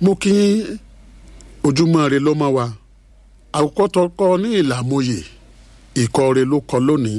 mo kí ojúmọ́ rẹ ló mọ́ wa àkókò tó kọ́ ní ìlàmúyè ìkọ́ rẹ ló kọ́ lónìí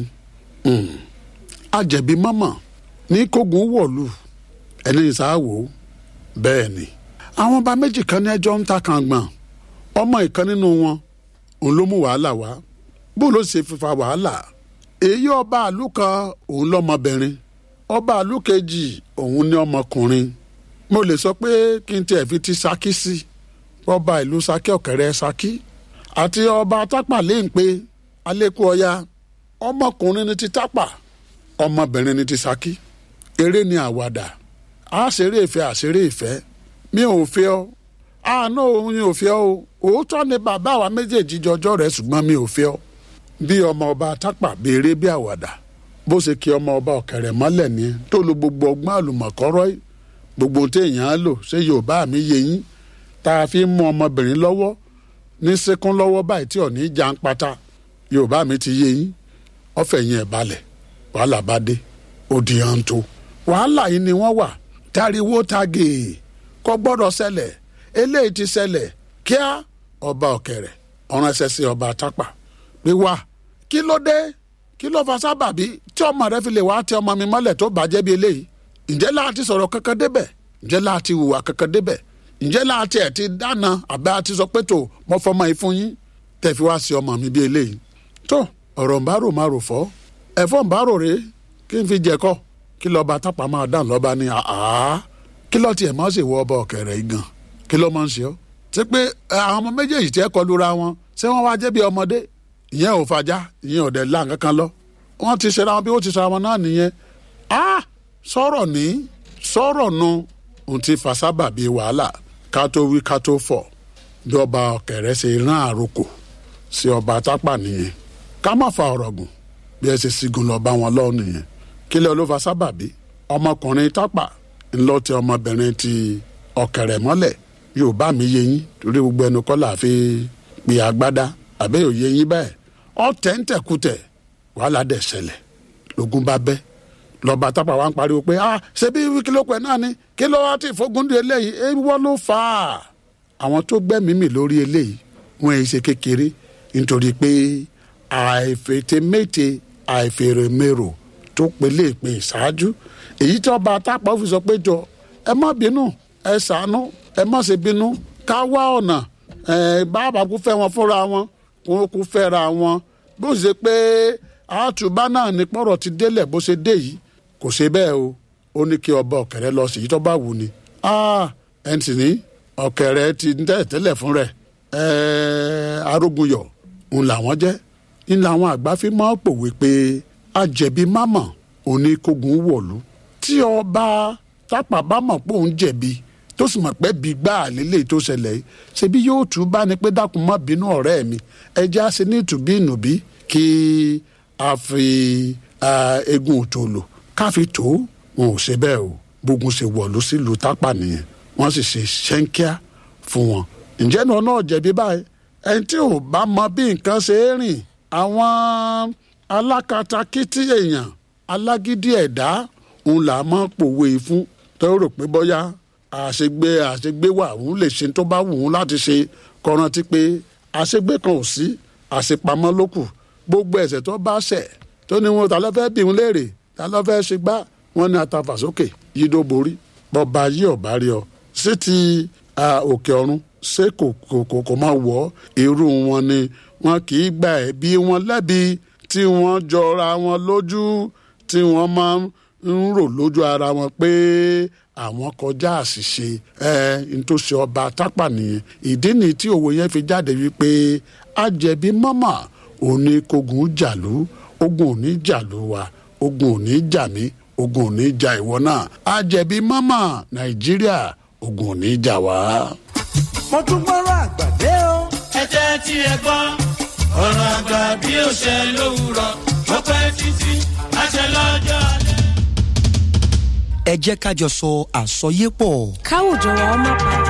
àjẹ̀bí mọ́mọ́ ní kógun wọ̀lú ẹni ìsáwò bẹ́ẹ̀ ni àwọn ọba méjì kan ní ẹjọ́ ń ta kàngbọ̀n ọmọ ìkan nínú wọn òun ló mú wàhálà wá bó ló ṣe fífa wàhálà èyí ọba àlù kan òun lọmọbìnrin ọba àlù kejì òun ní ọmọkùnrin mo lè sọ pé kí n tiẹ̀ fi ti Ṣakí sí ọba ìlú Ṣakí ọ̀kẹ́rẹ́ Ṣakí àti ọba tápà léǹpé alẹ́kùn ọya ọmọkùnrin ní ti tápà ọmọbìnrin ní ti Ṣakí eré ni àwàdà àṣeré ìfẹ́ àṣeré ìfẹ́ mi ò fẹ́ ọ àánú òun ò fẹ́ ọ òótọ́ ni bàbá àwa méjèèjì jọjọ́ rẹ̀ ṣùgbọ́n mi ò fẹ́ ọ bí ọmọ ọba tápà béèrè bí àwàdà bó ṣe kí ọmọ ọba ọ̀kẹ́rẹ́ mọ́lẹ̀ ni tó lo gbogbo ọgbọ́n àlùmọ̀kọ́rọ́ gbogbo téèyàn á lò ṣé yorùbá mi yé yín tá a fi ń mú ọmọbìnrin lọ́wọ́ ní sekún lọ́wọ́ báyìí tí ò ní já ń pata yorùbá mi ti yé yín ọ̀fẹ́ yẹn ẹ̀ balẹ̀ wàhálà bá dé ó di hàn tó wàhálà yìí ni wọ́n wà tariwo tage kò gbọ́dọ̀ ṣẹlẹ̀ eléyìí ti ṣẹlẹ̀ kíá ọba ọ̀kẹ́rẹ́ ọ̀ràn ẹsẹ̀ sí ọba tápà pé wá kí ló dé kí ló fa sábàbí tí ọmọ rẹ fi lè wá tẹ ọmọ mi mọ́lẹ̀ tó bàjẹ́ bí eléyìí ǹjẹ́ láti sọ̀rọ̀ kankan débẹ̀ ǹjẹ́ láti hùwà kankan débẹ̀ ǹjẹ́ láti ẹ̀ ti dáná àbẹ́ àti sọ pé tó mọ fọmọ yìí fún yín tẹ̀ fi wá sí ọmọ mi bí eléyìí tó ọ̀rọ̀ ń bá rò má rò fọ́ ẹ̀fọ́ ń bá rò rè kí n fi jẹ̀kọ́ kí lọ́ba tápà máa dàn lọ́ba ní àá kí lọ́ tiẹ̀ máa ṣèwọ́ ọba ọ̀kẹ́rẹ́ yìí gan kí ló máa ń ṣe ọ́ ṣé pé àwọn ọmọ méjèèjì tí ẹ kọlu ra wọn ṣé wọ́n wá jẹ́ bí ọmọdé ìyẹn ò fàjà ìyẹn ò dẹ̀ lá nǹkan kan lọ wọ́n ti ṣe ra wọn bí wọ́n ti ṣe ra wọn náà nìyẹn ah sọ̀rọ̀ ní sọ̀rọ̀ nu ohun tí fasábà bíi wàhálà ká tó wí ká tó fọ̀ bí ọba ọ̀kẹ́rẹ́ ṣe rán àròkò sí ọba tápà nìyẹn ká má fa ọ̀rọ̀ gùn bí ẹ ṣe sígun lọ bá wọn lọ́wọ́ nìyẹn kílẹ̀ ló fasábà bí ọmọkùnrin tápà ńlọ ti ọmọbìnrin ti ọ̀kẹ́rẹ́ mọ́lẹ̀ yóò bá mi yé yín torí gbogbo ẹnu kọ́ là fi pè agbádá àbẹ́ òye yín bẹ́ẹ̀ ọ̀tẹ̀ ń tẹ̀kùtẹ̀ wàhálà dẹ̀ ṣẹlẹ̀ lógún bá bẹ́ lọ́ba tápà wá ń pariwo pé ah ṣe bí wíkílópẹ̀ náà ni kí ló wá tí ìfógúndé eléyìí ewọ́ ló fà á. àwọn tó gbẹ́mìí mì lórí eléyìí wọ́n ẹ̀ ṣe kékeré nítorí pé àìfètémété àìfèrèmérò tó pelé ìpè ìṣáájú èyí tí ọba tápà fi sọ pé jọ ẹ má bínú ẹ ṣàánú ẹ má ṣe bínú ká wá ọ̀nà ẹ bàbá kú fẹ́ wọn fúnra wọn kó kú fẹ́ra wọn bó ṣe pé àtúbá náà ní pọ̀rọ̀ ti délẹ̀ bó ṣe dé yìí kò ṣe bẹ́ẹ̀ o ó ní kí ọba ọ̀kẹ́rẹ́ lọ sí yìí tó bá wù ni ẹn sì ní ọ̀kẹ́rẹ́ ti tẹ́lẹ̀ tẹ́lẹ̀ fún rẹ̀ arógunyọ̀ ń làwọn jẹ́ ń làwọn àgbà fi máa pòwe pé àjẹ̀bí mámọ̀ oníkógun wọ̀lú tí ọba tápà bá mọ̀ pé òun jẹ̀bi tó sì mọ̀ pé bí gbá àlélẹ̀ tó ṣẹlẹ̀ yìí ṣebí yóò tún bá ní pé dákun má bínú ọ̀rẹ́ mi ẹja ṣe ní ìtùbí ìnùbí kí a fi egun òtòlò ká fi tó wọn ò ṣe bẹ́ẹ̀ o bógun ṣe wọ̀lú sílùú tápà nìyẹn wọ́n sì ṣe ṣẹ́ńkíá fún wọn. ǹjẹ́ náà náà jẹ̀bi báyìí ẹni tí ò bá mọ bí nǹkan ṣe é rìn àwọn alákatakítí èèyàn alágídí ẹ̀dá òun là máa pòwe fún tó rò pé bóyá àṣegbé àṣegbé wà òun lè ṣe tó bá wù ú láti ṣe kọrántí pé àṣegbé kan ò sí àṣepamọ́ ló kù gbogbo ẹ̀ṣẹ̀ tó bá ṣẹ̀ tó ní wọn ta ló fẹ́ bí wọn léèrè ta ló fẹ́ ṣe gbá wọn ní atafàsókè yìí ló borí bọba yìí ọba rí ọ sí ti òkè ọ̀run ṣé kò kò kò máa wọ̀ irú wọn ni wọn kì í gba ẹ̀bi wọn lẹ́bi tí wọ́n jọra wọn lójú tí wọ́n máa ń rò lójú ara wọn pé àwọn kọjá àṣìṣe ẹ ntòsí ọba tápà nìyẹn ìdí nìyí tí òwe yẹn fi jáde wípé àjẹbí mọ́mọ́ òní kogun jàlú ogun òní jàlú wa ogun òní jà mí ogun òní jà ìwọ náà àjẹbí mọ́mọ́ nàìjíríà ogun òní jà wá. mo tún gbọ́rọ̀ àgbàdé o. ẹ jẹ́ tí ẹ gbọ́ ọ̀rọ̀ àgbà bí ó ṣe lówùrọ̀ ó pẹ́ títí àṣẹ lọ́jọ́ alẹ́. ẹ jẹ́ ká jọ sọ àsọyépọ̀. káwùjọ wa ọmọ pàtó.